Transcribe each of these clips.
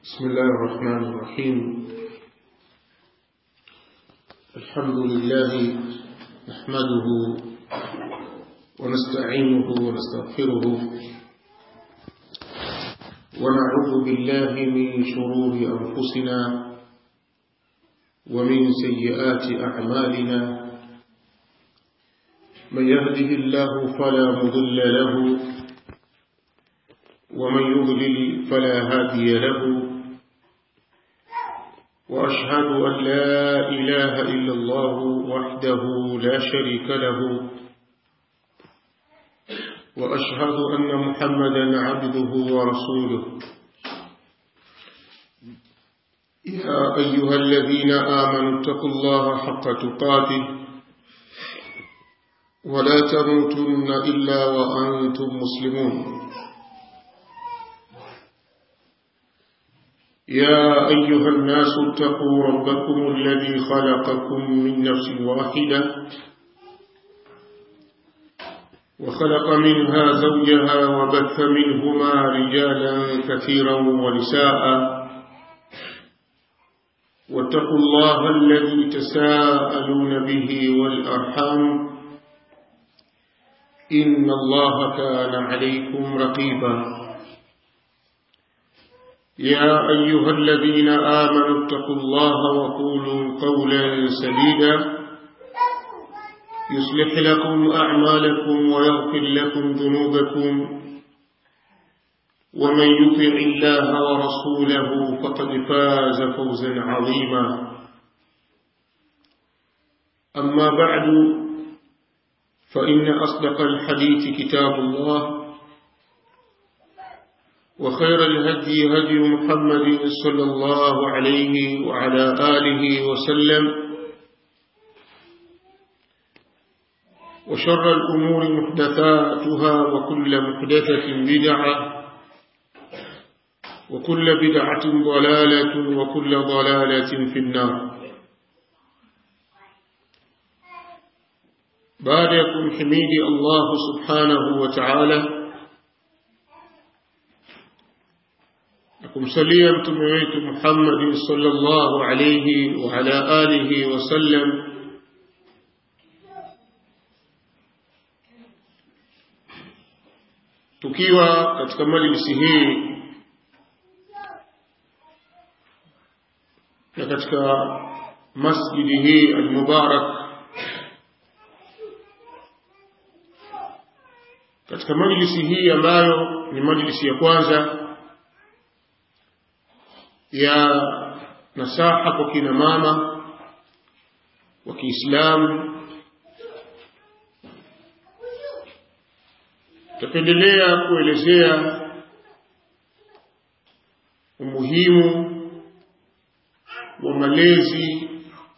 بسم الله الرحمن الرحيم الحمد لله نحمده ونستعينه ونستغفره ونعوذ بالله من شرور أنفسنا ومن سيئات أعمالنا من يهده الله فلا مضل له ومن يضلل فلا هادي له وأشهد أن لا إله إلا الله وحده لا شريك له وأشهد أن محمدا عبده ورسوله يا أيها الذين آمنوا اتقوا الله حق تقاته ولا تموتن إلا وأنتم مسلمون يا أيها الناس اتقوا ربكم الذي خلقكم من نفس واحدة وخلق منها زوجها وبث منهما رجالا كثيرا ونساء واتقوا الله الذي تساءلون به والأرحام إن الله كان عليكم رقيبا يا أيها الذين آمنوا اتقوا الله وقولوا قولا سديدا يصلح لكم أعمالكم ويغفر لكم ذنوبكم ومن يطع الله ورسوله فقد فاز فوزا عظيما أما بعد فإن أصدق الحديث كتاب الله وخير الهدي هدي محمد صلى الله عليه وعلى آله وسلم وشر الأمور محدثاتها وكل محدثة بدعة وكل بدعة ضلالة وكل ضلالة في النار باركم حميد الله سبحانه وتعالى kumsalia mtume wetu Muhammad sallallahu alayhi wa ala alihi wasallam tukiwa katika majlisi hii na katika masjidi hii almubarak katika majlisi hii ambayo ni majlisi ya kwanza ya nasaha kwa kina mama wa Kiislamu tapendelea kuelezea umuhimu wa malezi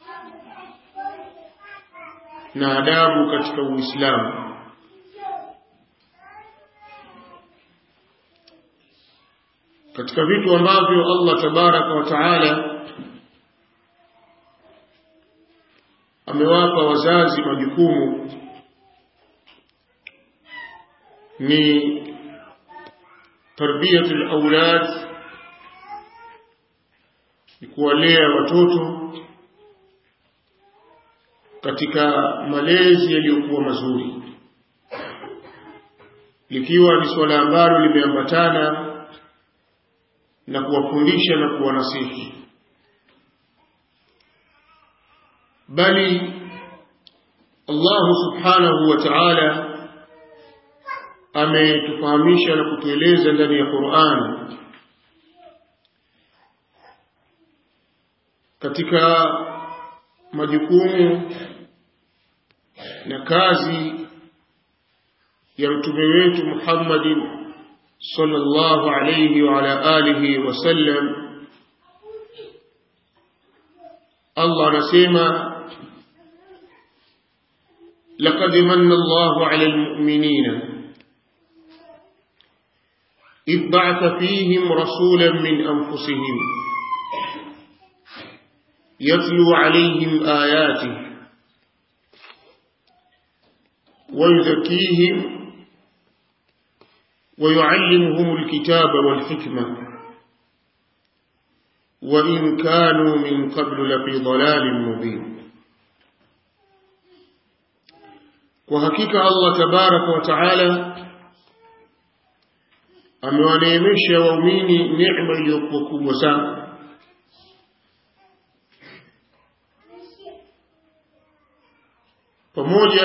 na adabu katika Uislamu katika vitu ambavyo Allah tabaraka wa taala amewapa wazazi majukumu ni tarbiyatul aulad ni kuwalea watoto katika malezi yaliyokuwa mazuri likiwa ni swala ambalo limeambatana na kuwafundisha na kuwanasihi bali Allah subhanahu wa ta'ala ametufahamisha na kutueleza ndani ya Qur'an katika majukumu na kazi ya mtume wetu Muhammadin صلى الله عليه وعلى آله وسلم الله نسيما لقد من الله على المؤمنين إذ بعث فيهم رسولا من أنفسهم يتلو عليهم آياته ويزكيهم ويعلمهم الكتاب والحكمة وإن كانوا من قبل لفي ضلال مبين وحقيقة الله تبارك وتعالى amewaneemesha waumini neema iliyokuwa kubwa sana pamoja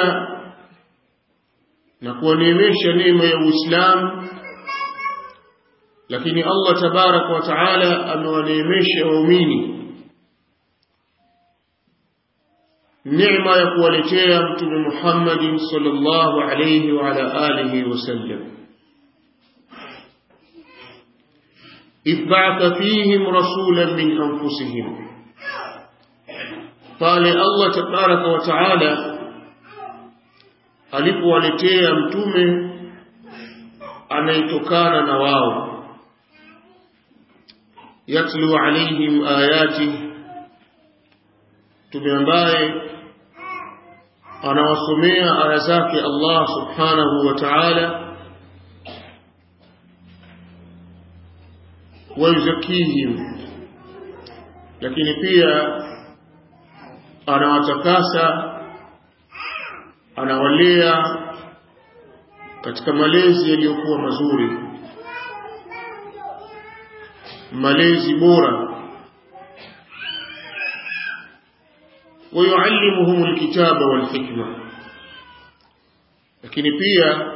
na kuwaneemesha neema ya Uislamu lakini Allah tabaraka wa taala amewaneemesha waumini neema ya kuwaletea mtume Muhammad sallallahu alayhi wa ala alihi wasallam إذ بعث فيهم رسولا من أنفسهم قال الله تبارك وتعالى alipowaletea mtume anayetokana na wao yatlu alaihim ayati mtume ambaye anawasomea aya zake Allah subhanahu wa ta'ala wayuzakihim lakini pia anawatakasa anawalea katika malezi yaliyokuwa mazuri malezi bora ويعلمهم الكتاب والحكمة lakini pia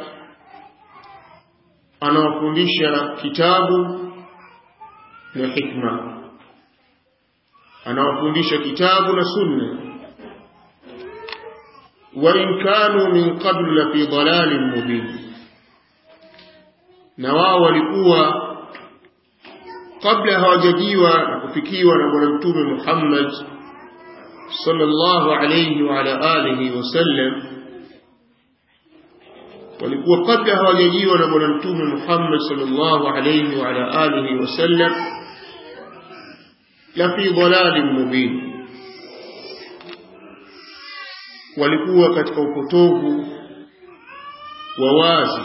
anawafundisha kitabu na hikma anawafundisha kitabu na sunna wa in kanu min qablu la fi dalalin mubin na wao walikuwa kabla hawajajiwa na kufikiwa na bwana mtume Muhammad sallallahu alayhi wa ala alihi wasallam walikuwa kabla hawajajiwa na bwana mtume Muhammad sallallahu alayhi wa ala alihi wasallam la fi dalalin mubin walikuwa katika upotovu wa wazi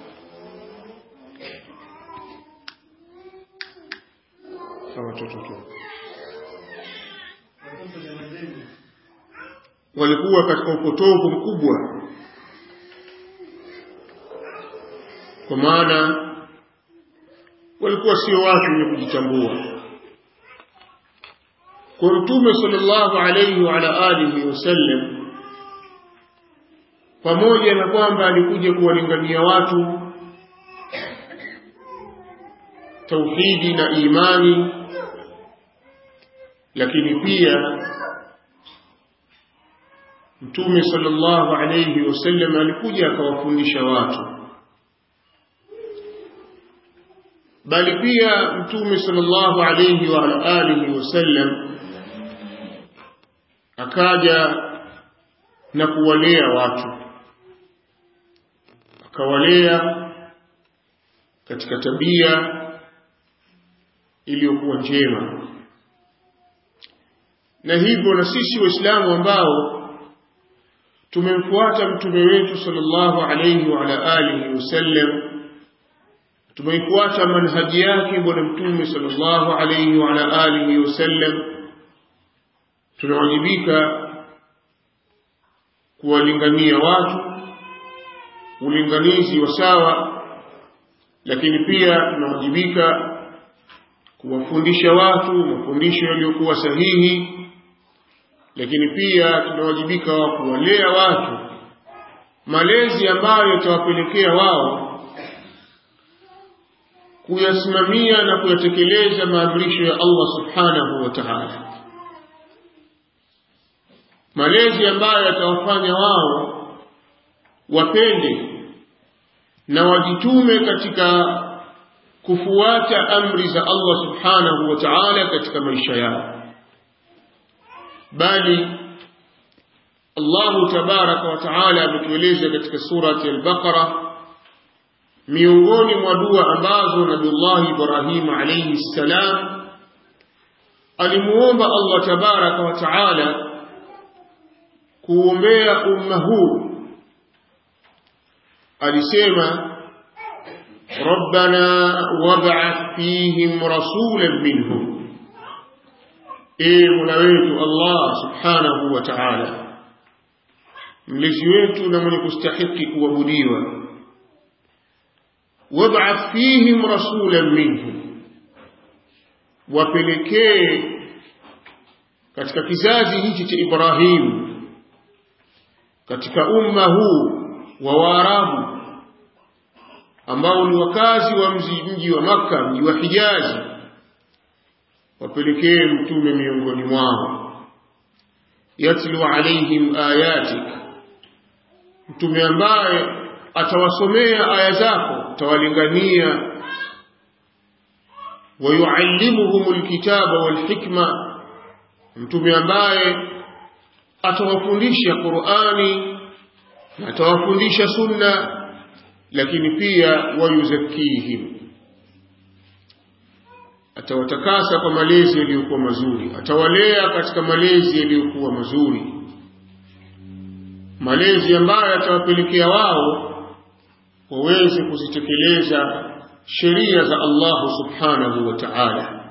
watoto tu walikuwa katika upotovu mkubwa kwa maana walikuwa sio watu wenye kujitambua kwa mtume sallallahu alayhi wa ala alihi wasallam pamoja na kwamba alikuja kuwalingania watu tauhidi na imani lakini pia mtume sallallahu alayhi wasallam alikuja akawafundisha watu bali pia mtume sallallahu alayhi wa ala alihi wasallam akaja na kuwalea watu akawalea katika tabia iliyokuwa njema na hivyo na sisi waislamu ambao tumemfuata mtume wetu sallallahu alayhi wa ala alihi wasallam tumeifuata manhaji yake bwana mtume sallallahu alayhi wa ala alihi wasallam tunawajibika kuwalingania watu ulinganizi wa sawa lakini pia tunawajibika kuwafundisha watu mafundisho yaliyokuwa sahihi lakini pia tunawajibika wa kuwalea watu malezi ambayo yatawapelekea wao kuyasimamia na kuyatekeleza maamrisho ya Allah subhanahu wa ta'ala malezi ambayo yatawafanya wao wapende na wajitume katika kufuata amri za Allah subhanahu wa ta'ala katika maisha yao bali Allah tabaraka wa ta'ala ametueleza katika surati al-Baqara miongoni mwa dua ambazo Nabiullah Ibrahim alayhi salam alimuomba Allah tabaraka wa ta'ala kuombea umma huu alisema ربنا وابعث فيهم رسولا منهم e mola wetu allah subhanahu wa taala mlezi wetu na mwenye kustahiki kuabudiwa wab'ath fihim rasulan minhum wapelekee katika kizazi hichi cha Ibrahim katika umma huu wa Waarabu ambao ni wakazi wa mji mji wa Makka mji wa Hijazi wapelekee mtume miongoni mwao yatlu alaihim ayatik mtume ambaye atawasomea aya zako atawalingania wayuallimuhum alkitaba walhikma mtume ambaye atawafundisha Qur'ani na atawafundisha sunna lakini pia wayuzakihim atawatakasa kwa malezi yaliyokuwa mazuri atawalea katika malezi yaliyokuwa mazuri malezi ambayo atawapelekea wao waweze kuzitekeleza sheria za Allah subhanahu wa ta'ala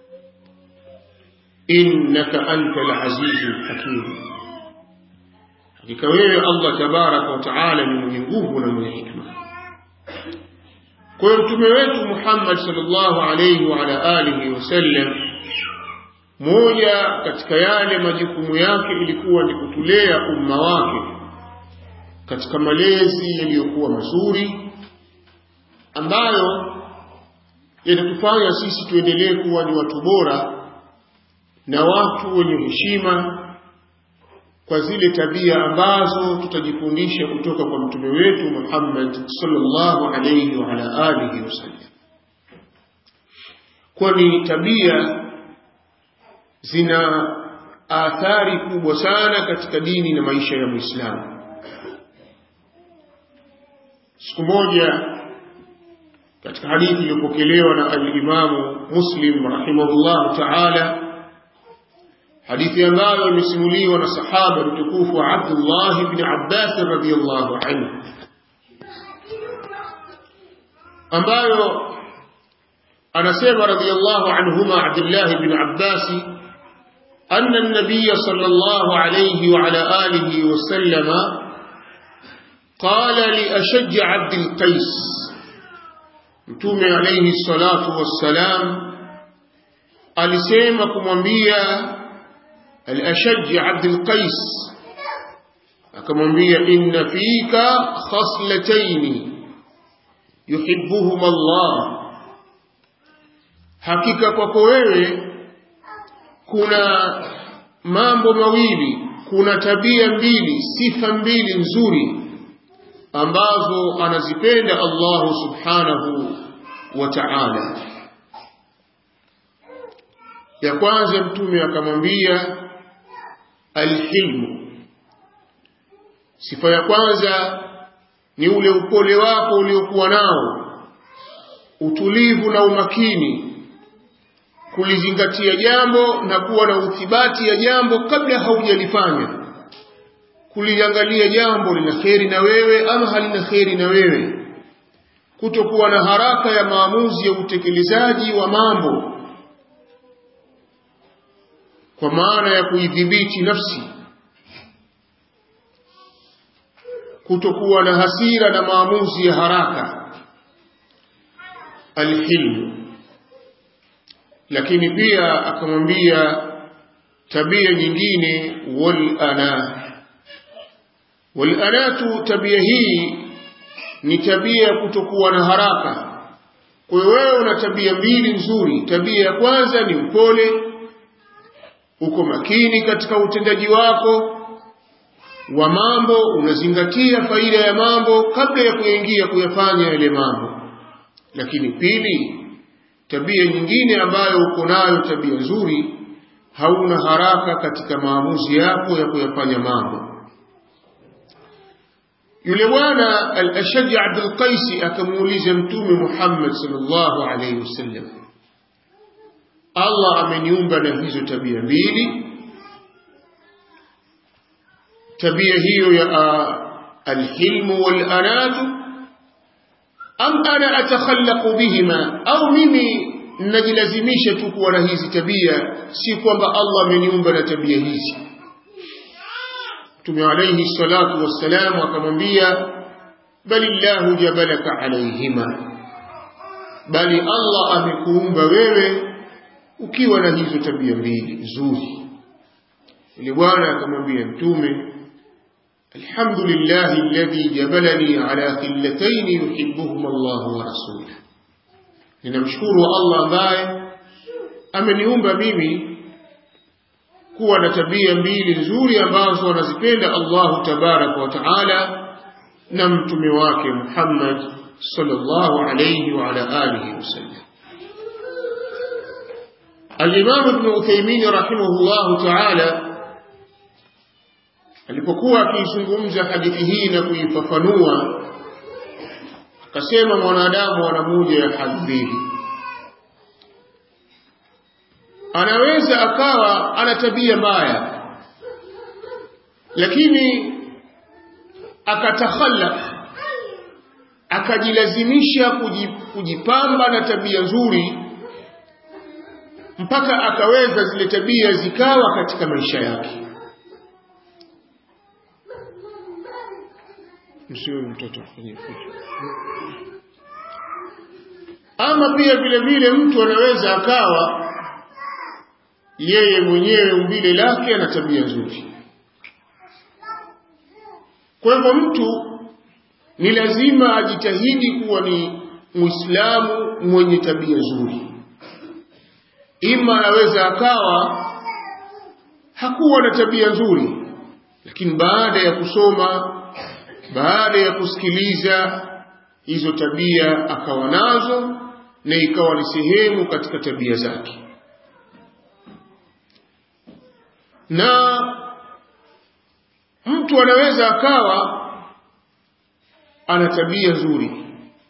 innaka antal azizul hakim hakika wewe Allah tabaraka wa ta'ala ni mwenye nguvu na mwenye hikma kwa hiyo mtume wetu Muhammad sallallahu alayhi wa ala alihi wasallam moja katika yale majukumu yake ilikuwa ni kutulea umma wake katika malezi yaliyokuwa mazuri ambayo yanatufanya sisi tuendelee kuwa ni watu bora na watu wenye heshima kwa zile tabia ambazo tutajifundisha kutoka kwa mtume wetu Muhammad sallallahu alayhi wa ala alihi wasallam kwani tabia zina athari kubwa sana katika dini na maisha ya Muislamu siku moja katika hadithi iliyopokelewa na al-Imamu Muslim rahimahullah ta'ala hadithi ambayo imesimuliwa na sahaba mtukufu Abdullah ibn Abbas radhiyallahu anhu ambayo anasema radhiyallahu anhuma Abdullah ibn Abbas أن النبي صلى الله عليه وعلى آله وسلم قال لأشج عبد القيس mtume alayhi salatu wassalam alisema kumwambia al-ashaj Abdul Qais akamwambia inna fika khaslatayn yuhibbuhuma Allah hakika kwako wewe kuna mambo mawili kuna tabia mbili sifa mbili nzuri ambazo anazipenda Allah subhanahu wa ta'ala ya kwanza mtume akamwambia alhilmu sifa ya kwanza ni ule upole wako uliokuwa nao utulivu na umakini kulizingatia jambo na kuwa na uthibati ya jambo kabla haujalifanya kuliangalia jambo lina kheri na wewe ama halina kheri na wewe kutokuwa na haraka ya maamuzi ya utekelezaji wa mambo kwa maana ya kuidhibiti nafsi kutokuwa na hasira na maamuzi ya haraka alhilmu lakini pia akamwambia tabia nyingine wal ana wal anatu tabia hii ni tabia ya kutokuwa na haraka kwa hiyo wewe una tabia mbili nzuri tabia ya kwanza ni upole uko makini katika utendaji wako wa mambo unazingatia faida ya mambo kabla ya kuingia kuyafanya yale mambo lakini pili tabia nyingine ambayo uko nayo tabia nzuri hauna haraka katika maamuzi yako ya kuyafanya mambo yule bwana al-ashaj Abdul Qais akamuuliza mtume Muhammad sallallahu alayhi wasallam Allah ameniumba na hizo tabia mbili tabia hiyo ya alhilmu walanatu am ana atakhallaqu bihima au mimi ninajilazimisha tu kuwa na hizi tabia si kwamba Allah ameniumba na tabia hizi Mtume alayhi salatu wassalam akamwambia bali Allahu jabalaka alayhima bali Allah amekuumba wewe ukiwa na hizo tabia mbili nzuri ile bwana akamwambia mtume alhamdulillahi alladhi jabalani ala khillatayn yuhibbuhuma Allah wa rasuluhu ninamshukuru Allah ambaye ameniumba mimi kuwa na tabia mbili nzuri ambazo anazipenda Allahu tabaraka wa taala na mtume wake Muhammad sallallahu alayhi wa ala alihi wasallam Al-Imam Ibn Uthaymeen rahimahullahu ta'ala alipokuwa akiizungumza hadithi hii na kuifafanua akasema mwanadamu ana moja ya hali mbili anaweza akawa ana tabia mbaya lakini akatakhallaq akajilazimisha kujipamba na tabia nzuri mpaka akaweza zile tabia zikawa katika maisha yake msiwe mtoto afanye fujo ama pia vile vile mtu anaweza akawa yeye mwenyewe umbile lake ana tabia nzuri kwa hivyo mtu ni lazima ajitahidi kuwa ni muislamu mwenye tabia nzuri ima anaweza akawa hakuwa na tabia nzuri lakini baada ya kusoma baada ya kusikiliza hizo tabia akawa nazo na ikawa ni sehemu katika tabia zake na mtu anaweza akawa ana tabia nzuri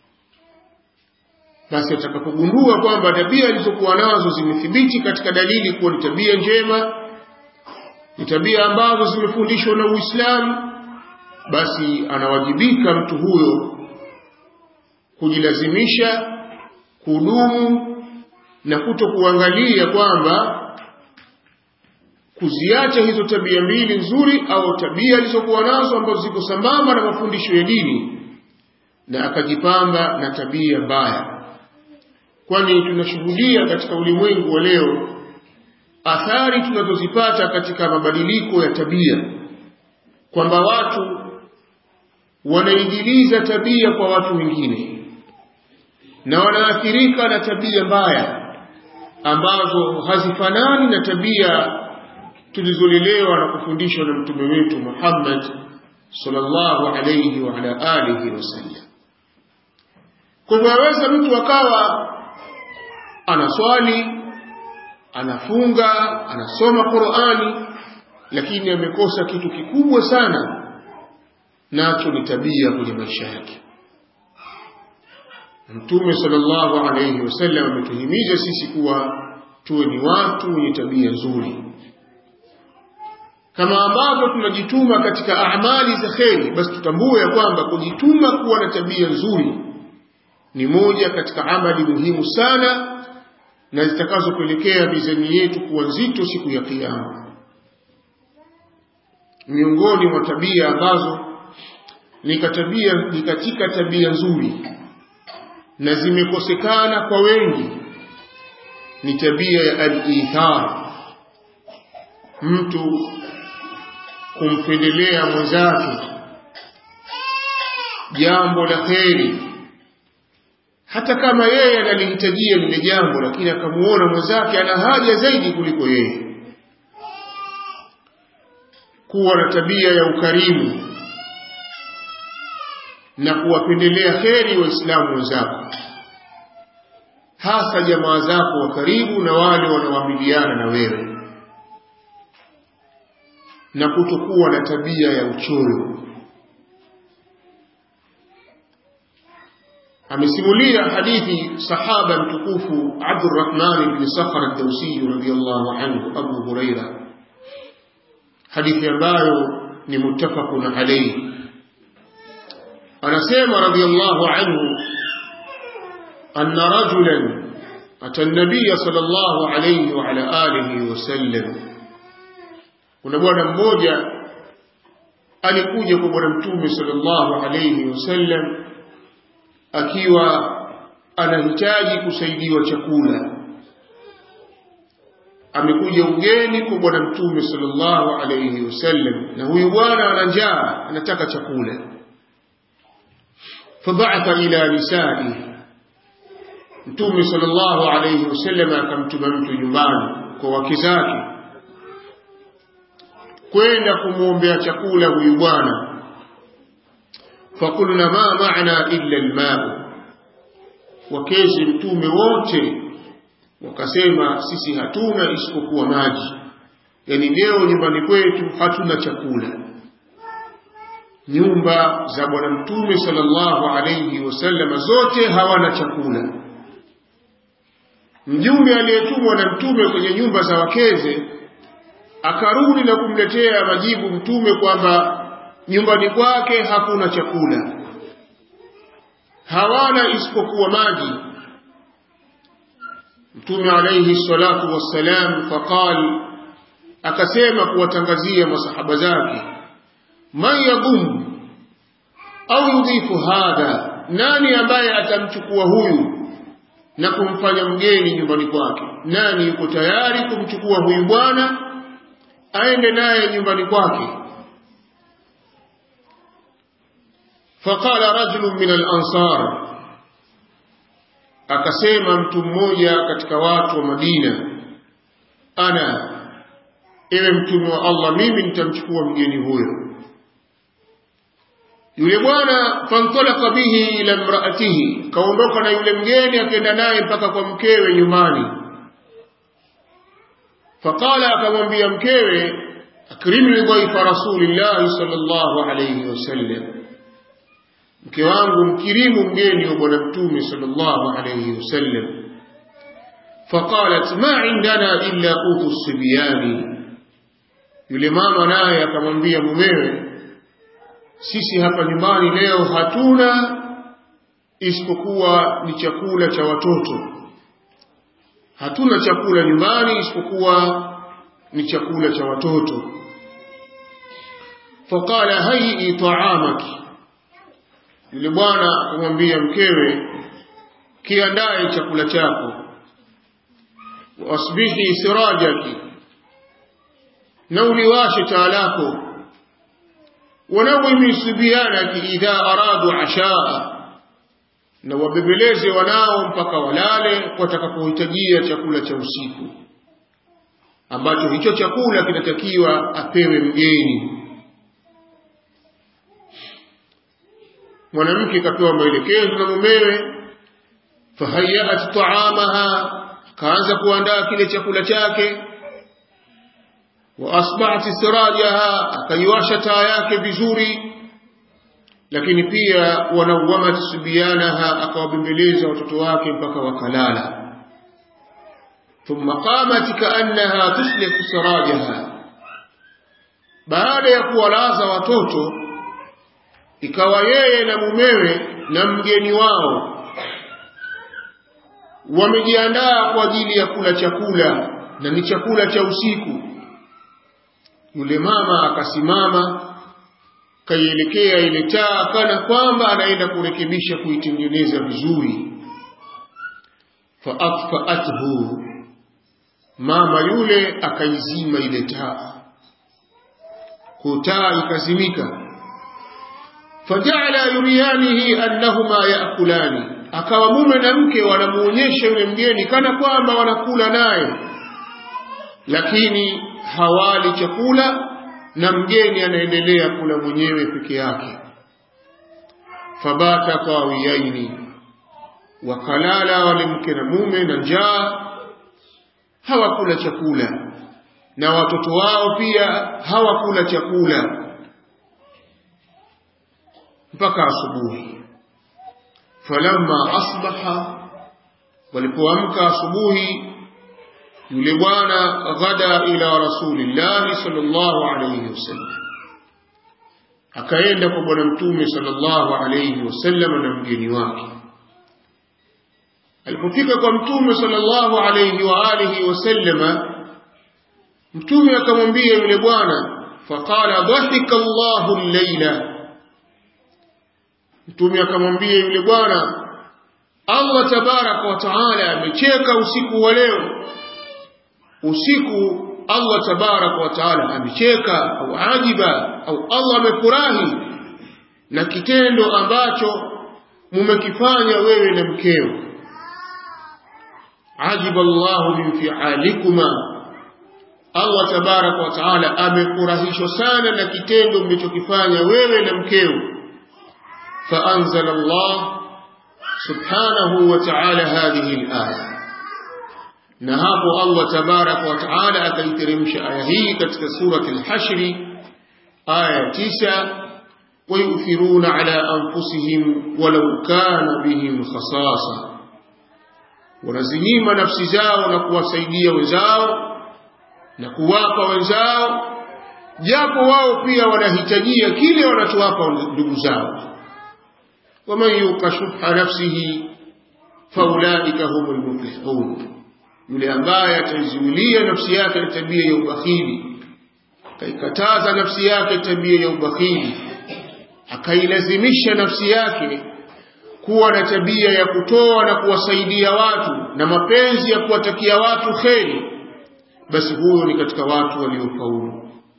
basi atakapogundua kwamba tabia alizokuwa nazo zimethibiti katika dalili kuwa ni tabia njema ni tabia ambazo zimefundishwa na Uislamu basi anawajibika mtu huyo kujilazimisha kudumu na kuto kuangalia kwamba kuziacha hizo tabia mbili nzuri au tabia alizokuwa nazo ambazo ziko sambamba na mafundisho ya dini na akajipamba na tabia mbaya kwani tunashuhudia katika ulimwengu wa leo athari tunazozipata katika mabadiliko ya tabia kwamba watu wanaigiliza tabia kwa watu wengine na wanaathirika na tabia mbaya ambazo hazifanani na tabia tulizolelewa na kufundishwa na mtume wetu Muhammad sallallahu alayhi wa ala alihi wasallam. Kwa hivyo aweza mtu akawa anaswali, anafunga, anasoma Qur'ani, lakini amekosa kitu kikubwa sana, nacho ni tabia kwenye maisha yake. Mtume sallallahu alayhi wasallam ametuhimiza sisi kuwa tuwe ni watu wenye tabia nzuri kama ambavyo tunajituma katika amali za kheri basi tutambue ya kwamba kujituma kuwa na tabia nzuri ni moja katika amali muhimu sana na zitakazopelekea mizani yetu kuwa nzito siku ya kiyama miongoni mwa tabia ambazo ni katabia ni katika tabia nzuri na zimekosekana kwa wengi ni tabia ya al-ithar mtu kumpendelea mwenzake jambo la kheri hata kama yeye analihitajia lile jambo lakini akamuona mwenzake ana haja zaidi kuliko yeye kuwa na tabia ya ukarimu na kuwapendelea kheri waislamu wenzako hasa jamaa zako wa karibu na wale wanaoamiliana na wewe na kutokuwa na tabia ya uchoyo amesimulia hadithi sahaba mtukufu Abdurrahman ibn Sakhar ad-Dawsi radhiyallahu anhu Abu Huraira hadithi ambayo ni muttafaqun alayhi anasema radhiyallahu anhu anna rajulan أتى النبي صلى الله عليه وعلى آله وسلم kuna bwana mmoja alikuja kwa bwana mtume sallallahu alayhi wasallam akiwa anahitaji kusaidiwa chakula amekuja ugeni kwa bwana mtume sallallahu alayhi wasallam na huyu bwana ana njaa anataka chakula fabaatha ila nisai mtume sallallahu alayhi wasallam akamtuma mtu nyumbani kwa wake zake kwenda kumwombea chakula huyu bwana fakulna ma maana illa almau wakezi mtume wote wakasema sisi hatuna isipokuwa maji yani leo nyumbani kwetu hatuna chakula nyumba za bwana mtume sallallahu alayhi wasallam zote hawana chakula mjumbe aliyetumwa na mtume kwenye nyumba za wakeze akarudi na kumletea majibu mtume kwamba nyumbani kwake hakuna chakula hawana isipokuwa maji mtume alayhi salatu wassalam faqal akasema kuwatangazia masahaba zake man yadhum au yudhifu hadha nani ambaye atamchukua huyu na kumfanya mgeni nyumbani kwake nani yuko tayari kumchukua huyu bwana aende naye nyumbani kwake faqala rajulun min al-ansar akasema mtu mmoja katika watu wa Madina ana ewe mtume wa Allah mimi nitamchukua mgeni huyo yule bwana fantalaka bihi ila imraatihi kaondoka na yule mgeni akaenda naye mpaka kwa mkewe nyumbani faqala akamwambia mkewe akrimi dhaifa rasulillahi sallallahu alayhi wasallam mke wangu mkirimu mgeni wa bwana mtume sallallahu alayhi wasallam faqalat ma indana illa qutu sibyani yule mama naye akamwambia mumewe sisi hapa nyumbani leo hatuna isipokuwa ni chakula cha watoto hatuna chakula nyumbani isipokuwa ni chakula cha watoto faqala hayyi ta'amaki yule bwana akamwambia mkewe kiandae chakula chako wasbihi sirajaki na uliwashe taa lako wanawimi subyanaki idha aradu ashaa na wabebeleze wanao mpaka walale watakapohitajia chakula cha usiku ambacho hicho chakula kinatakiwa apewe mgeni mwanamke kapewa maelekezo na mumewe fahayat taamaha kaanza kuandaa kile chakula chake wa asbahat sirajaha akaiwasha taa yake vizuri lakini pia wanawamat subyanaha akawabembeleza watoto wake mpaka wakalala thumma qamat kaannaha tuslihu sirajaha baada ya kuwalaza watoto ikawa yeye na mumewe na mgeni wao wamejiandaa kwa ajili ya kula chakula na ni chakula cha usiku yule mama akasimama kaielekea ile taa kana kwamba anaenda kurekebisha kuitengeneza vizuri faatfaathu mama yule akaizima ile taa kutaa ikazimika fajala yuriyanihi annahuma yakulani akawa mume na mke wanamuonyesha yule mgeni kana kwamba wanakula naye lakini hawali chakula na mgeni anaendelea kula mwenyewe peke yake fabata qawiyaini wakalala wale mke na mume na njaa hawakula chakula na watoto wao pia hawakula chakula mpaka asubuhi falamma asbaha walipoamka asubuhi yule bwana ghada ila rasulillahi sallallahu alayhi wasallam akaenda kwa bwana mtume sallallahu alayhi wasallam na mgeni wake alipofika kwa mtume sallallahu alayhi wa alihi wasallama mtume akamwambia yule bwana faqala dhahika Allahu al-laila mtume akamwambia yule bwana Allah tabaraka wa taala amecheka usiku wa leo usiku Allah tabaraka wa taala amecheka au ajiba au Allah amefurahi na kitendo ambacho mumekifanya wewe na mkeo ajiba Allahu min fi'alikuma Allah tabaraka wa taala amefurahishwa sana na kitendo mlichokifanya wewe na mkeo فأنزل الله سبحانه وتعالى هذه الآية نهاب الله تبارك وتعالى أكيترمش آيه كتك سورة الحشر آية تسع ويؤثرون على أنفسهم ولو كان بهم خصاصة ونزنيم نفس زاو نكوى سيدية وزاو نكواق وزاو japo wao pia wanahitajia kile wanachowapa ndugu zao ومن يوق شح نفسه فاولئك هم المفلحون yule ambaye ataizuilia nafsi yake na tabia ya ubakhili akaikataza nafsi yake tabia ya ubakhili akailazimisha nafsi yake kuwa na tabia ya kutoa na kuwasaidia watu na mapenzi ya kuwatakia watu kheri basi huyo ni katika watu waliofaulu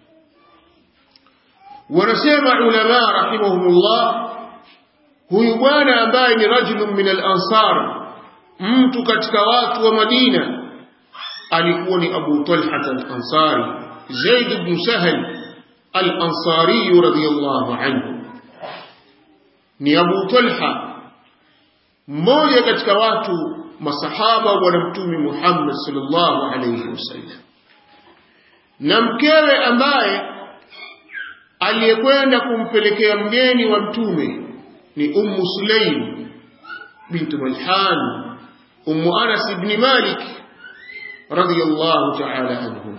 wanasema ulama rahimahumullah huyu bwana ambaye ni rajulun min al-ansar mtu katika watu wa Madina alikuwa ni Abu Talha al-Ansari Zaid ibn Sahal al-Ansari radiyallahu anhu ni Abu Talha mmoja katika watu masahaba wa bwana mtume Muhammad sallallahu alayhi wasallam na mkewe ambaye aliyekwenda kumpelekea mgeni wa mtume ni Ummu Sulaim bint Malhan Ummu Anas ibn Malik radiyallahu ta'ala anhu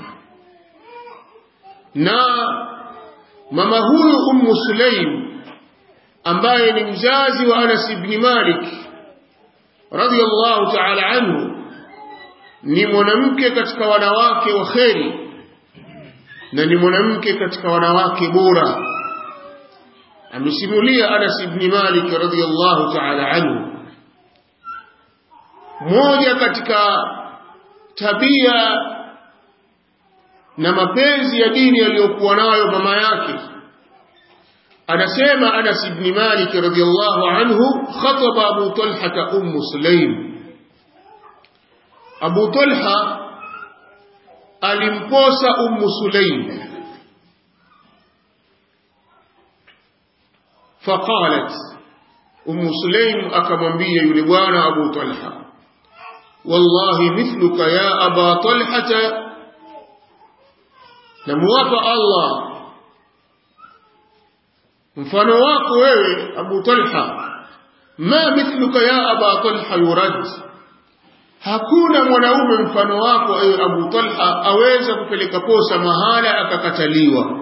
na mama huyu Ummu Sulaim ambaye ni mzazi wa Anas ibn Malik radiyallahu ta'ala anhu ni mwanamke katika wanawake wa kheri na ni mwanamke katika wanawake bora amesimulia Anas ibn Malik radhiyallahu ta'ala anhu moja katika tabia na mapenzi ya dini aliyokuwa nayo mama yake anasema Anas ibn Malik radhiyallahu anhu khataba Abu Talha Umm Sulaim Abu Talha alimposa Umm Sulaim فقالت أم سليم أكمنبي يلبان أبو طلحة والله مثلك يا أبا طلحة نموافى الله mfano wako wewe Abu Talha ma mithluka ya Aba Talha yurad hakuna mwanaume mfano wako ewe Abu Talha aweza kupeleka posa mahala akakataliwa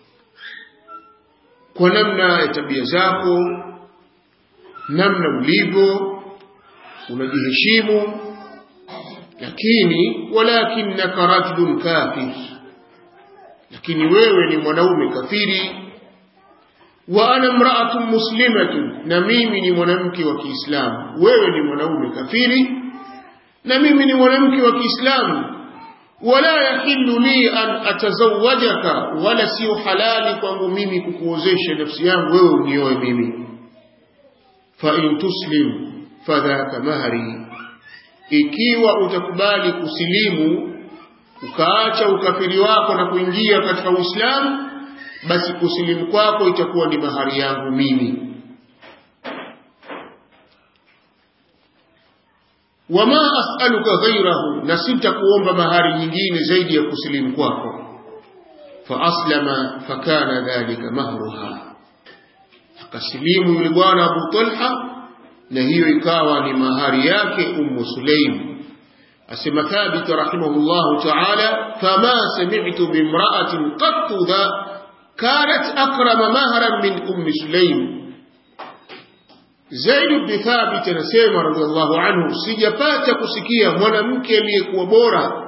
kwa namna ya tabia zako namna ulivyo unajiheshimu lakini walakinnaka rajulun kafir lakini wewe ni mwanaume kafiri wa ana mraatun muslimatun na mimi ni mwanamke wa Kiislamu wewe ni mwanaume kafiri na mimi ni mwanamke wa Kiislamu wala yahillu li an atazawwajaka wala sio halali kwangu mimi kukuozesha nafsi yangu wewe unioe mimi fa in tuslim fadhaka mahari ikiwa utakubali kusilimu ukaacha ukafiri wako na kuingia katika Uislamu basi kusilimu kwako itakuwa ni mahari yangu mimi wama as'aluka ghayrahu na sitakuomba mahari nyingine zaidi ya kusilimu kwako fa aslama fakana dhalika mahruha akasilimu yule bwana Abu Talha na hiyo ikawa ni mahari yake Ummu Sulaim asema Thabit rahimahullahu ta'ala fama sami'tu bimra'atin qattu dha kanat akrama mahran min Ummi Sulaim Zaid ibn Thabit anasema radhiallahu anhu, sijapata kusikia mwanamke aliyekuwa bora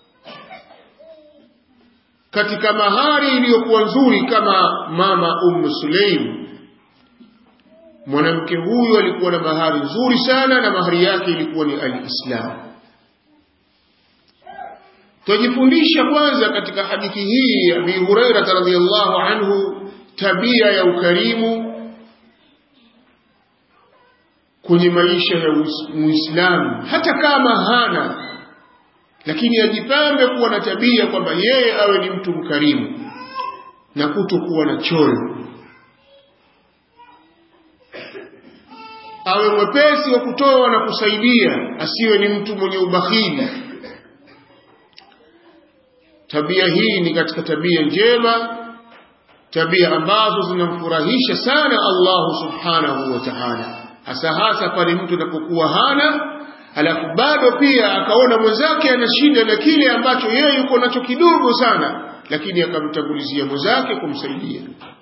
katika mahari iliyokuwa nzuri kama mama Umm Sulaim. Mwanamke huyu alikuwa na mahari nzuri sana, na mahari yake ilikuwa ni alislam. Twajifundisha kwanza katika hadithi hii ya Abi Huraira radhiallahu anhu tabia ya ukarimu kwenye maisha ya Muislamu, hata kama hana, lakini ajipambe kuwa na tabia kwamba yeye awe ni mtu mkarimu na kutokuwa na choyo, awe mwepesi wa kutoa na kusaidia, asiwe ni mtu mwenye ubakhili. Tabia hii ni katika tabia njema, tabia ambazo zinamfurahisha sana Allahu subhanahu wa ta'ala hasa hasa pale mtu anapokuwa hana alafu bado pia akaona mwenzake ana shida na kile ambacho yeye yuko nacho kidogo sana, lakini akamtangulizia mwenzake kumsaidia,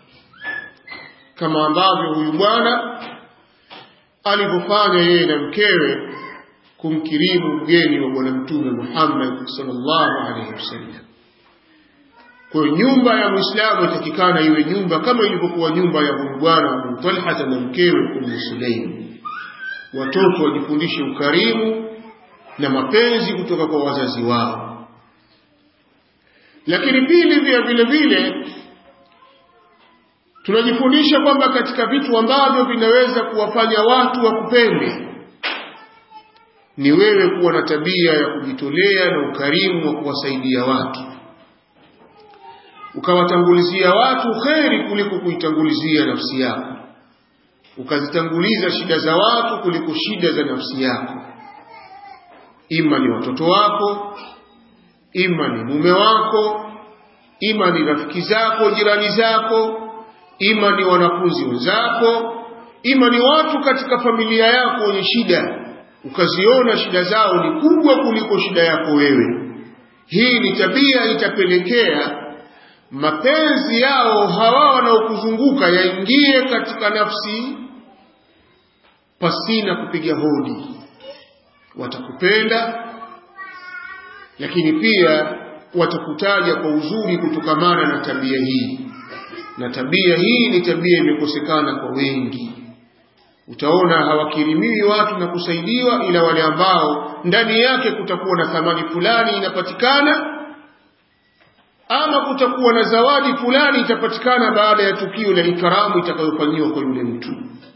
kama ambavyo huyu bwana alivyofanya yeye na mkewe kumkirimu mgeni wa Bwana Mtume Muhammad sallallahu alaihi wasallam. Kwa hiyo nyumba ya Muislamu itakikana iwe nyumba kama ilivyokuwa nyumba ya huyu bwana Abu Talha na mkewe Ummu Sulaim. Watoto wajifundishe ukarimu na mapenzi kutoka kwa wazazi wao. Lakini pili, pia vile vile tunajifundisha kwamba katika vitu ambavyo vinaweza kuwafanya watu wakupende ni wewe kuwa na tabia ya kujitolea na ukarimu wa kuwasaidia watu ukawatangulizia watu kheri kuliko kuitangulizia nafsi yako, ukazitanguliza shida za watu kuliko shida za nafsi yako, ima ni watoto wako, ima ni mume wako, ima ni rafiki zako, jirani zako, ima ni wanafunzi wenzako, ima ni watu katika familia yako wenye shida, ukaziona shida zao ni kubwa kuliko shida yako wewe. Hii ni tabia itapelekea mapenzi yao hawa wanaokuzunguka yaingie katika nafsi pasina kupiga hodi. Watakupenda, lakini pia watakutaja kwa uzuri kutokamana na tabia hii, na tabia hii ni tabia imekosekana kwa wengi. Utaona hawakirimiwi watu na kusaidiwa, ila wale ambao ndani yake kutakuwa na thamani fulani inapatikana ama kutakuwa na zawadi fulani itapatikana baada ya tukio la ikaramu itakayofanyiwa kwa yule mtu.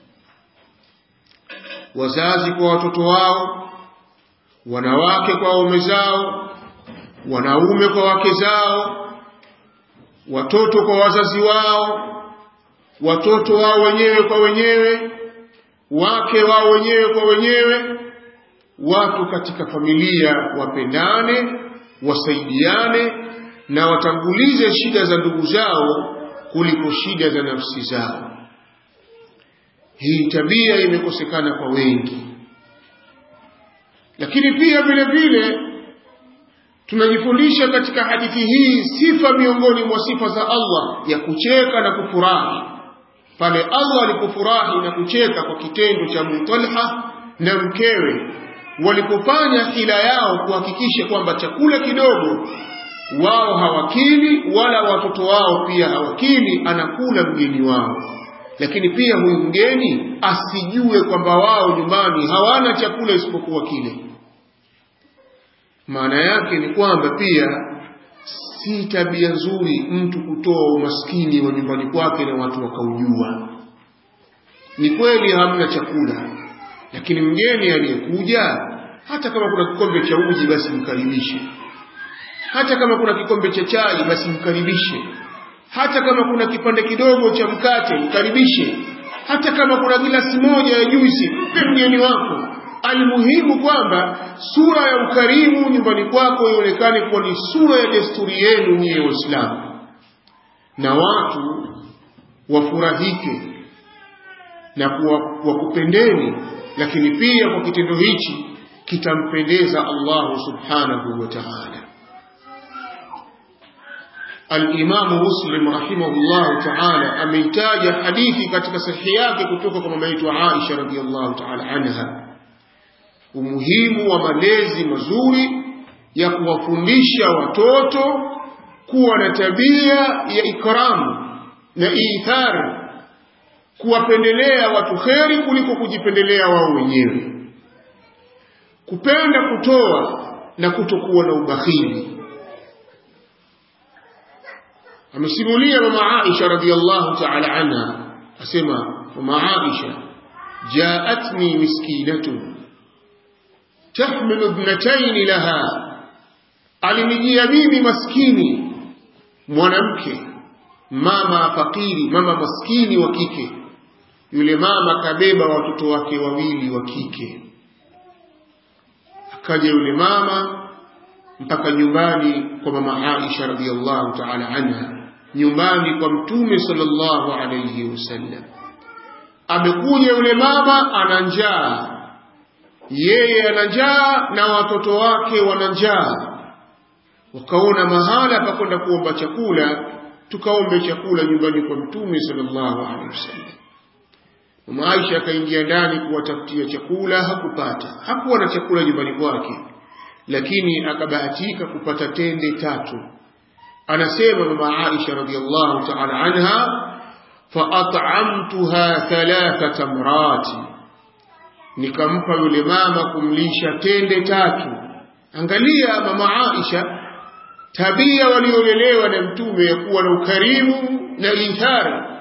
Wazazi kwa watoto wao, wanawake kwa waume zao, wanaume kwa wake zao, watoto kwa wazazi wao, watoto wao wenyewe kwa wenyewe, wake wao wenyewe kwa wenyewe, watu katika familia wapendane, wasaidiane na watangulize shida za ndugu zao kuliko shida za nafsi zao. Hii tabia imekosekana kwa wengi, lakini pia vile vile tunajifundisha katika hadithi hii sifa miongoni mwa sifa za Allah ya kucheka na kufurahi. Pale Allah alipofurahi na kucheka kwa kitendo cha Abu Talha na mkewe walipofanya hila yao kuhakikisha kwamba chakula kidogo wao hawakili wala watoto wao pia hawakili, anakula mgeni wao. Lakini pia huyu mgeni asijue kwamba wao nyumbani hawana chakula isipokuwa kile. Maana yake ni kwamba pia si tabia nzuri mtu kutoa umaskini wa nyumbani kwake na watu wakaujua. Ni kweli hamna chakula, lakini mgeni aliyekuja, hata kama kuna kikombe cha uji, basi mkaribishe hata kama kuna kikombe cha chai basi mkaribishe, hata kama kuna kipande kidogo cha mkate mkaribishe, hata kama kuna gilasi moja ya juisi mpe mgeni wako. Almuhimu kwamba sura ya ukarimu nyumbani kwako ionekane kuwa ni sura ya desturi yenu nyie Waislamu, na watu wafurahike na wakupendeni, lakini pia kwa kitendo hichi kitampendeza Allahu subhanahu wa ta'ala. Al-Imamu Muslim rahimahullahu ta'ala ameitaja hadithi katika sahihi yake kutoka kwa mama yetu Aisha radhiyallahu ta'ala anha, umuhimu wa malezi mazuri ya kuwafundisha watoto kuwa na tabia ya ikramu na ithar, kuwapendelea watu kheri kuliko kujipendelea wao wenyewe, kupenda kutoa na kutokuwa na ubakhili. amesimulia mama Aisha radhiallahu ta'ala anha asema mama Aisha jaatni miskinatun tahmilu ibnatayn laha alinijia mimi maskini mwanamke mama fakiri mama maskini wa kike yule mama kabeba watoto wake wawili wa kike akaja yule mama mpaka nyumbani kwa mama Aisha radhiallahu ta'ala anha nyumbani kwa mtume sallallahu alayhi wasallam amekuja yule mama ana njaa yeye ana njaa na watoto wake wana njaa wakaona mahala pa kwenda kuomba chakula tukaombe chakula nyumbani kwa mtume sallallahu alayhi wasallam mama Aisha akaingia ndani kuwatafutia chakula hakupata hakuwa na chakula nyumbani kwake lakini akabahatika kupata tende tatu anasema mama Aisha radhiallahu ta'ala anha faat'amtuha thalatha tamrati nikampa yule mama kumlisha tende tatu angalia mama Aisha tabia waliolelewa na mtume ya kuwa na ukarimu na ithara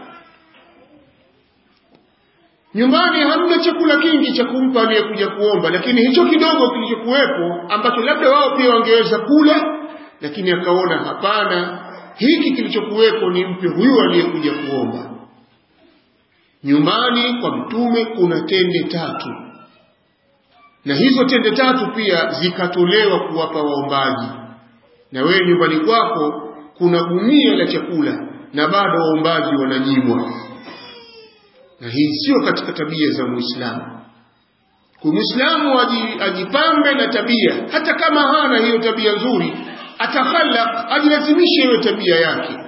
nyumbani hamna chakula kingi cha kumpa aliyekuja kuomba lakini hicho kidogo kilichokuwepo ambacho labda wao pia wangeweza kula lakini akaona hapana hiki kilichokuwepo ni mpe huyu aliyekuja kuomba nyumbani kwa mtume kuna tende tatu na hizo tende tatu pia zikatolewa kuwapa waombaji na wewe nyumbani kwako kuna gunia la chakula na bado waombaji wananyimwa na hii sio katika tabia za muislamu kwa muislamu ajipambe na tabia hata kama hana hiyo tabia nzuri atakhalaq ajilazimishe hiyo tabia yake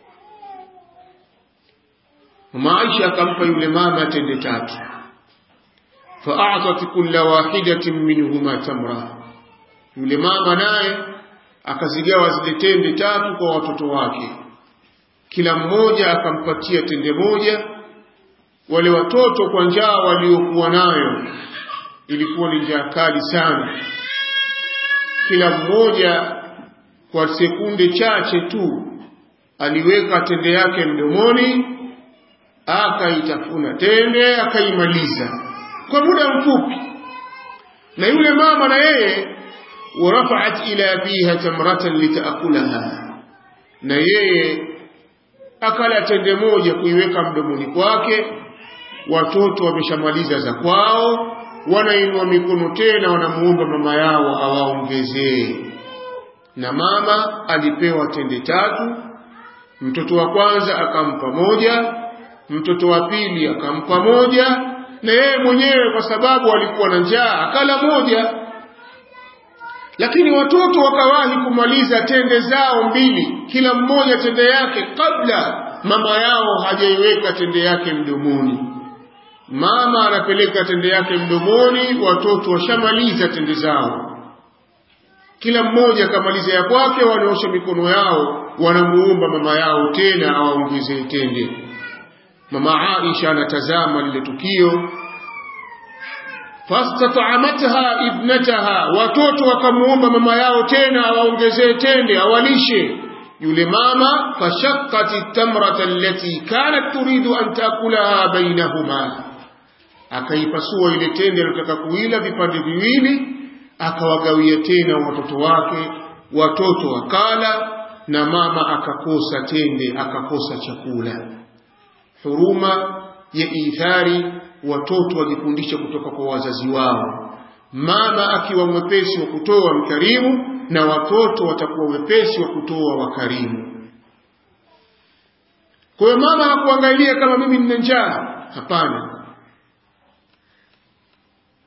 mama Aisha akampa yule mama tende tatu fa'atat kulla wahidatin minhuma tamra yule mama naye akazigawa zile tende tatu kwa watoto wake kila mmoja akampatia tende moja wale watoto kwa njaa waliokuwa nayo ilikuwa ni njaa kali sana kila mmoja kwa sekunde chache tu aliweka tende yake mdomoni akaitafuna tende akaimaliza kwa muda mfupi na yule mama na yeye warafaat ila fiha tamratan litaakulaha na yeye akala tende moja kuiweka mdomoni kwake watoto wameshamaliza za kwao wanainua mikono tena wanamuomba mama yao awaongezee na mama alipewa tende tatu mtoto wa kwanza akampa moja mtoto wa pili akampa moja na yeye mwenyewe kwa sababu alikuwa na njaa akala moja lakini watoto wakawahi kumaliza tende zao mbili kila mmoja tende yake kabla mama yao hajaiweka tende yake mdomoni mama anapeleka tende yake mdomoni watoto washamaliza tende zao kila mmoja akamaliza ya kwake wanaosha mikono yao wanamuomba mama yao tena awaongezee tende mama Aisha anatazama lile tukio fastata'amatha ibnataha watoto wakamuomba mama yao tena awaongezee tende awalishe yule mama fashaqqat tamrata allati kanat turidu an taakulaha bainahuma akaipasua ile tende aliyotaka kuila vipande viwili akawagawia tena watoto wake watoto wakala na mama akakosa tende akakosa chakula huruma ya ithari watoto wajifundisha kutoka kwa wazazi wao mama akiwa mwepesi wa kutoa mkarimu na watoto watakuwa wepesi wa kutoa wakarimu kwa hiyo mama hakuangalia kama mimi nina njaa hapana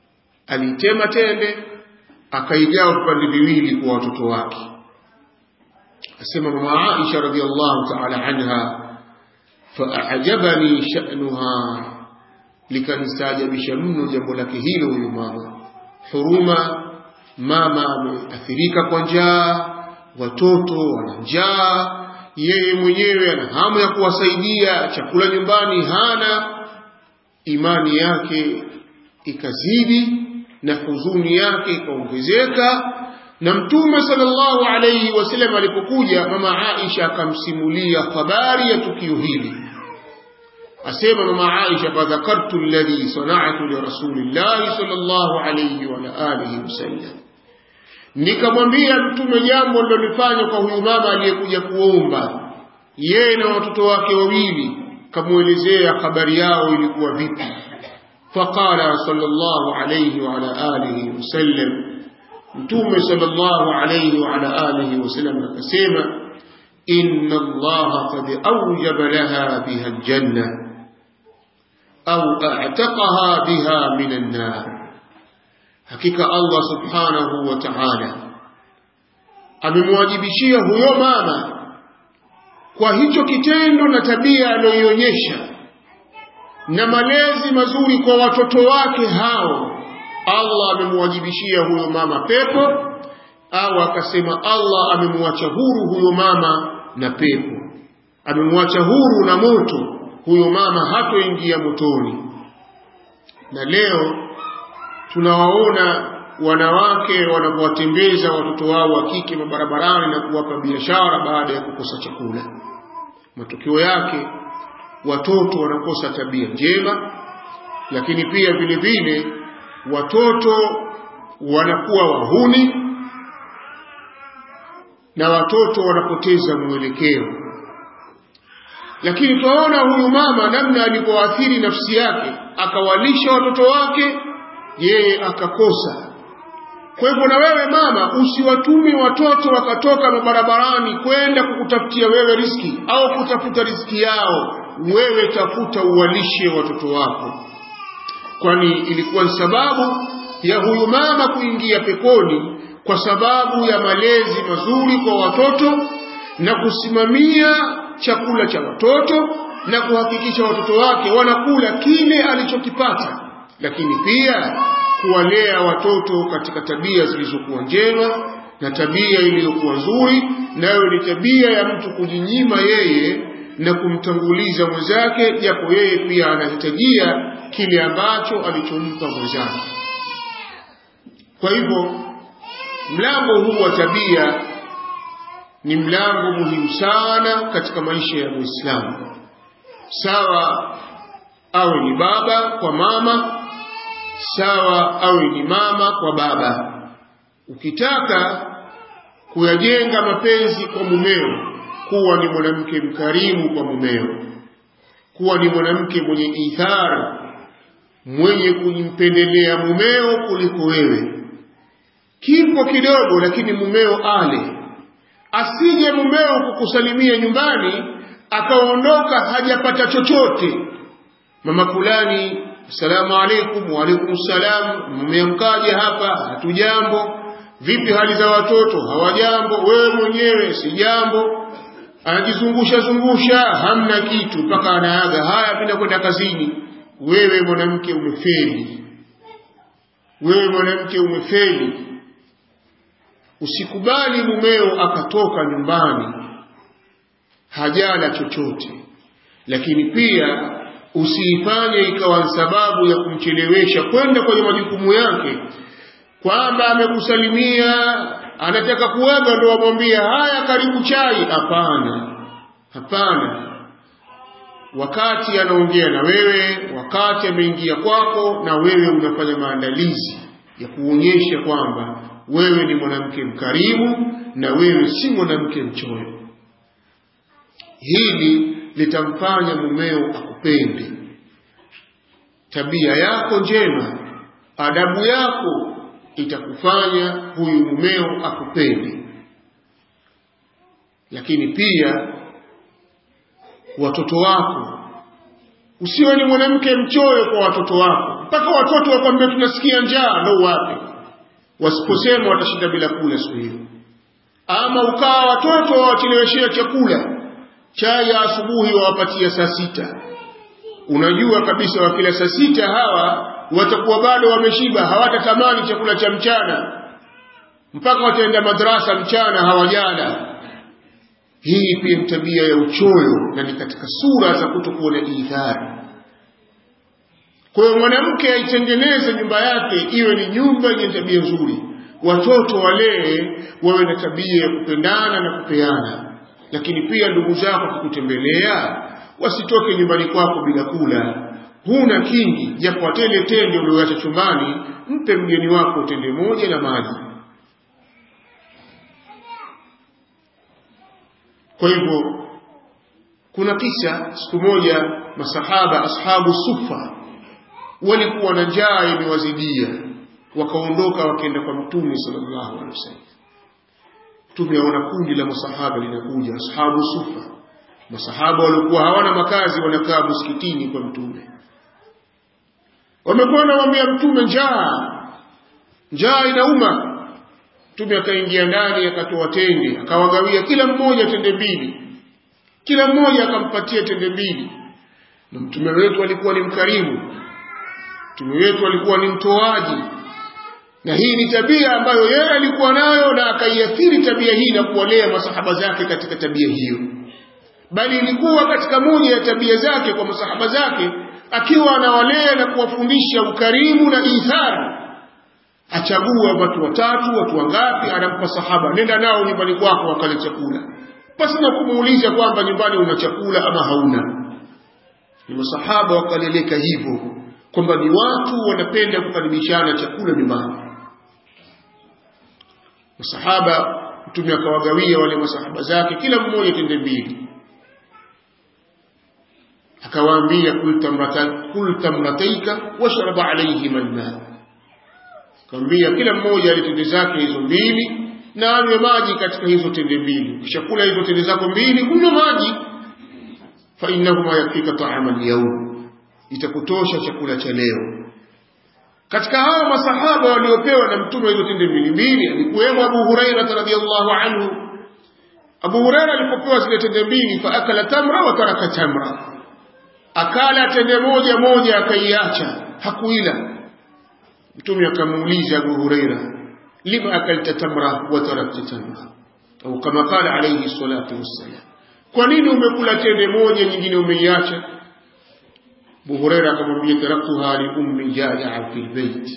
aliitema tende akaigawa vipande viwili kwa watoto wake asema mama Aisha radhiallahu ta'ala anha faajabani sha'nuha likanistaajabisha mno jambo lake hilo huyo mama huruma mama ameathirika kwa njaa watoto wana njaa yeye mwenyewe ana hamu ya kuwasaidia chakula nyumbani hana imani yake ikazidi na huzuni yake ikaongezeka na mtume sallallahu alayhi wasallam alipokuja mama Aisha akamsimulia habari ya tukio hili asema mama Aisha fadhakartu alladhi sana'tu li rasulillahi sallallahu alayhi wa alihi wasallam nikamwambia mtume jambo lilolifanya kwa huyu mama aliyekuja kuomba yeye na watoto wake wawili kamuelezea habari yao ilikuwa vipi faqala sallallahu alayhi wa alihi wasallam mtume sallallahu alayhi wa alihi wasallam akasema inna allaha qad awjaba laha biha aljanna au a'taqaha biha min an-nar hakika Allah subhanahu wa ta'ala amemwajibishia huyo mama kwa hicho kitendo na tabia aliyoionyesha na malezi mazuri kwa watoto wake hao Allah amemwajibishia huyo mama pepo au akasema Allah amemwacha huru huyo mama na pepo amemwacha huru na moto huyo mama hatoingia motoni na leo tunawaona wanawake wanapowatembeza watoto wao wa kike mabarabarani na kuwapa biashara baada ya kukosa chakula matokeo yake watoto wanakosa tabia njema lakini pia vile vile watoto wanakuwa wahuni na watoto wanapoteza mwelekeo lakini twaona huyu mama namna alivyoathiri nafsi yake akawalisha watoto wake yeye akakosa kwa hivyo na wewe mama usiwatume watoto wakatoka mabarabarani kwenda kukutafutia wewe riski au kutafuta riski yao wewe tafuta uwalishe watoto wako kwani ilikuwa ni sababu ya huyu mama kuingia peponi kwa sababu ya malezi mazuri kwa watoto na kusimamia chakula cha watoto na kuhakikisha watoto wake wanakula kile alichokipata lakini pia kuwalea watoto katika tabia zilizokuwa njema na tabia iliyokuwa nzuri nayo ni tabia ya mtu kujinyima yeye na kumtanguliza mwenzake japo yeye pia anahitajia kile ambacho alichompa mwenzake kwa hivyo mlango huu wa tabia ni mlango muhimu sana katika maisha ya muislamu sawa awe ni baba kwa mama sawa awe ni mama kwa baba ukitaka kuyajenga mapenzi kwa mumeo kuwa ni mwanamke mkarimu kwa mumeo kuwa ni mwanamke mwenye ithara mwenye kumpendelea mumeo kuliko wewe kipo kidogo lakini mumeo ale asije mumeo kukusalimia nyumbani akaondoka hajapata chochote mama fulani assalamu alaikum wa alaikum salam mmeamkaje hapa hatujambo vipi hali za watoto hawajambo wewe mwenyewe si jambo anajizungusha zungusha hamna kitu mpaka anaaga haya penda kwenda kazini wewe mwanamke umefeli wewe mwanamke umefeli usikubali mumeo akatoka nyumbani hajala chochote lakini pia usiifanye ikawa sababu ya kumchelewesha kwenda kwenye majukumu yake kwamba amekusalimia anataka kuaga ndo amwambia haya karibu chai hapana hapana wakati anaongea na wewe wakati ameingia kwako na wewe unafanya maandalizi ya kuonyesha kwamba wewe ni mwanamke mkarimu na wewe si mwanamke mchoyo hili litamfanya mumeo akupende tabia yako njema adabu yako itakufanya huyu mumeo akupende lakini pia watoto wako usiwe ni mwanamke mchoyo kwa watoto wako mpaka watoto wakwambia tunasikia njaa ndo wape wasiposema watashinda bila kula siku hiyo ama ukawa watoto wawacheleweshea chakula chai ya asubuhi wawapatia saa sita unajua kabisa wakila saa sita hawa watakuwa bado wameshiba hawatatamani chakula cha mchana mpaka wataenda madrasa mchana hawajala hii pia ni tabia ya uchoyo na ni katika sura za kutokuwa na idhari kwa hiyo mwanamke aitengeneze nyumba yake iwe ni nyumba yenye tabia nzuri watoto walee wawe na tabia ya kupendana na kupeana lakini pia ndugu zako kukutembelea wasitoke nyumbani kwako bila kula huna kingi japo atende tende ulioacha chumbani mpe mgeni wako tende moja na maji kwa hivyo kuna kisa siku moja masahaba ashabu sufa walikuwa na njaa imewazidia wakaondoka wakaenda kwa mtume sallallahu alaihi wasallam mtume aona kundi la masahaba linakuja ashabu sufa masahaba walikuwa hawana makazi wanakaa msikitini kwa mtume wamekuwa wanamwambia mtume njaa njaa inauma mtume akaingia ndani akatoa tende akawagawia kila mmoja tende mbili kila mmoja akampatia tende mbili na mtume wetu alikuwa ni mkarimu mtume wetu alikuwa ni mtoaji na hii ni tabia ambayo yeye alikuwa nayo na akaiathiri tabia hii na kuwalea masahaba zake katika tabia hiyo bali ilikuwa katika moja ya tabia zake kwa masahaba zake akiwa anawalea na kuwafundisha ukarimu na ithari achagua watu watatu watu wangapi anampa sahaba nenda nao nyumbani kwako wakale chakula pasina kumuuliza kwamba nyumbani una chakula ama hauna ni masahaba wakaleleka hivyo kwamba ni watu wanapenda kukaribishana chakula nyumbani masahaba mtume akawagawia wale masahaba zake kila mmoja tende mbili akawaambia kul tamrataika washrab alayhima alma akamwambia kila mmoja ale tende zake hizo mbili na anywe maji katika hizo tende mbili ukishakula hizo tende zako mbili kunywa maji fa innahuma yakfika ta'ama al-yawm itakutosha chakula cha leo katika hawa masahaba waliopewa na mtume hizo tende mbili mbili alikuwemo Abu Huraira radhiyallahu anhu Abu Huraira alipopewa zile tende mbili fa akala tamra wa taraka tamra akala tende moja moja akaiacha hakuila mtume akamuuliza Abu Huraira lima akalta tamra wa tarakta tamra au kama qala alayhi salatu wassalam kwa nini umekula tende moja nyingine umeiacha Abu Huraira akamwambia taraktuha li ummi jaa fi albayt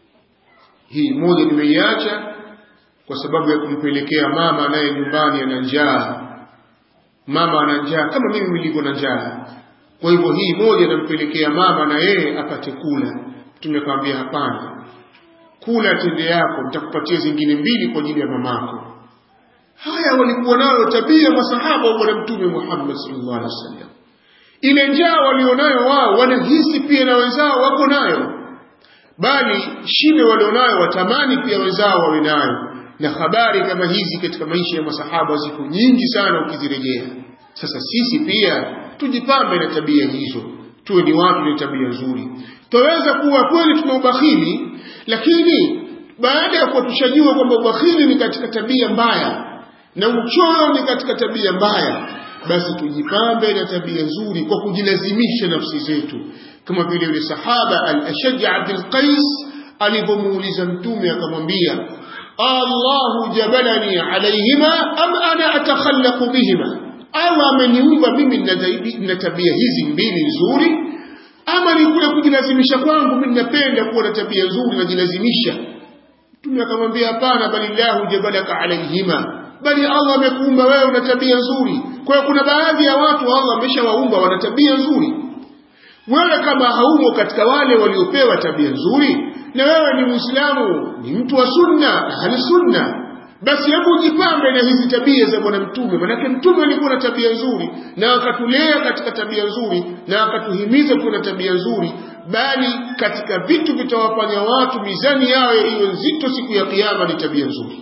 hii moja nimeiacha kwa sababu ya kumpelekea mama naye nyumbani ana njaa mama ana njaa kama mimi nilivyo na njaa kwa hivyo hii moja nampelekea mama na yeye apate kula mtume akamwambia hapana kula tende yako nitakupatia zingine mbili kwa ajili ya mamako haya walikuwa nayo tabia masahaba wa bwana mtume Muhammad sallallahu alaihi wasallam ile njaa walionayo wao wanahisi pia na wenzao wako nayo bali shibe walionayo watamani pia wenzao wawe nayo na habari kama hizi katika maisha ya masahaba ziko nyingi sana ukizirejea sasa sisi pia tujipambe na tabia hizo tuwe ni watu wenye tabia nzuri twaweza kuwa kweli tuna ubakhili lakini baada ya kuwa tushajua kwamba ubakhili ni katika tabia mbaya na uchoyo ni katika tabia mbaya basi tujipambe na tabia nzuri kwa kujilazimisha nafsi zetu kama vile yule sahaba al-ashaj Abdul Qais alipomuuliza mtume akamwambia Allahu jabalani alayhima am ana atakhallaqu bihima au ameniumba mimi na tabia hizi mbili nzuri ama ni kule kujilazimisha kwangu mimi napenda kuwa na tabia nzuri najilazimisha mtume akamwambia hapana bali lahu jabalaka alayhima bali Allah amekuumba wewe una tabia nzuri kwa hiyo kuna baadhi ya watu Allah ameshawaumba wana tabia nzuri wewe kama haumo katika wale waliopewa tabia nzuri na wewe ni muislamu ni mtu wa sunna ahli sunna basi hebu jipambe na hizi tabia za bwana mtume manake mtume alikuwa na tabia nzuri na akatulea katika tabia nzuri na akatuhimiza kuwa na tabia nzuri bali katika vitu vitawafanya watu mizani yao iwe nzito siku ya kiyama ni tabia nzuri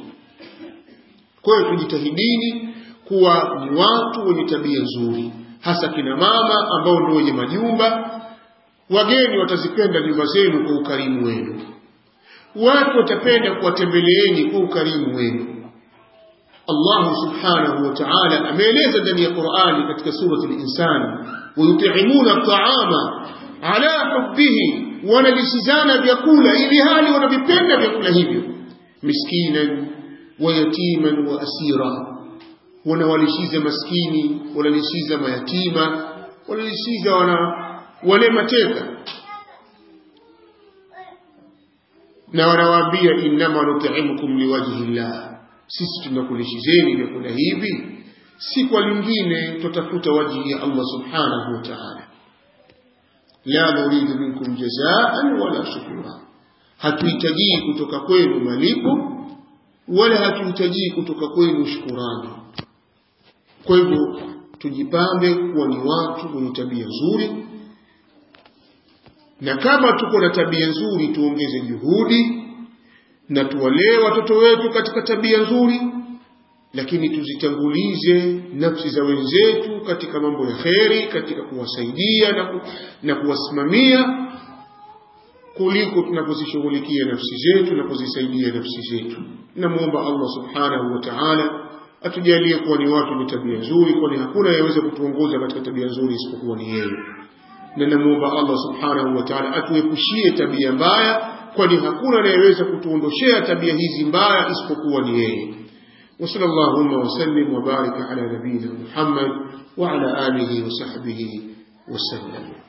kwa hiyo tujitahidini kuwa ni watu wenye tabia nzuri hasa kina mama ambao ndio wenye majumba wageni watazipenda nyumba zenu kwa ukarimu wenu watu watapenda kuwatembeleeni kwa ukarimu wenu Allah subhanahu wa ta'ala ameeleza ndani ya Qur'ani katika surati al-insan wayut'imuna at'ama ala hubbihi wanalisizana vyakula ili hali wanavipenda vyakula hivyo miskinan wa yatiman wa asira wanawalishiza maskini wanalishiza mayatima wanalishiza wana wale mateka na wanawaambia innama nut'imukum liwajhi llah sisi tunakulishizeni vyakula hivi si kwa lingine tutafuta wajhi ya Allah subhanahu wa ta'ala la nuridu minkum jazaan wala shukura hatuhitaji kutoka kwenu malipo wala hatuhitaji kutoka kwenu shukurani kwa hivyo tujipambe kuwa ni watu wenye tabia nzuri na kama tuko na tabia nzuri tuongeze juhudi na tuwalee watoto wetu katika tabia nzuri lakini tuzitangulize nafsi za wenzetu katika mambo ya kheri katika kuwasaidia na, ku, na kuwasimamia kuliko tunapozishughulikia nafsi zetu na kuzisaidia nafsi zetu namwomba allah subhanahu wa taala atujalie kuwa ni watu wenye tabia nzuri kwani hakuna yaweza kutuongoza katika tabia nzuri isipokuwa ni yeye na namwomba allah subhanahu wa taala atuepushie tabia mbaya kwani hakuna anayeweza kutuondoshea tabia hizi mbaya isipokuwa ni yeye وصلى اللهم وسلم وبارك على نبينا محمد وعلى آله وصحبه وسلم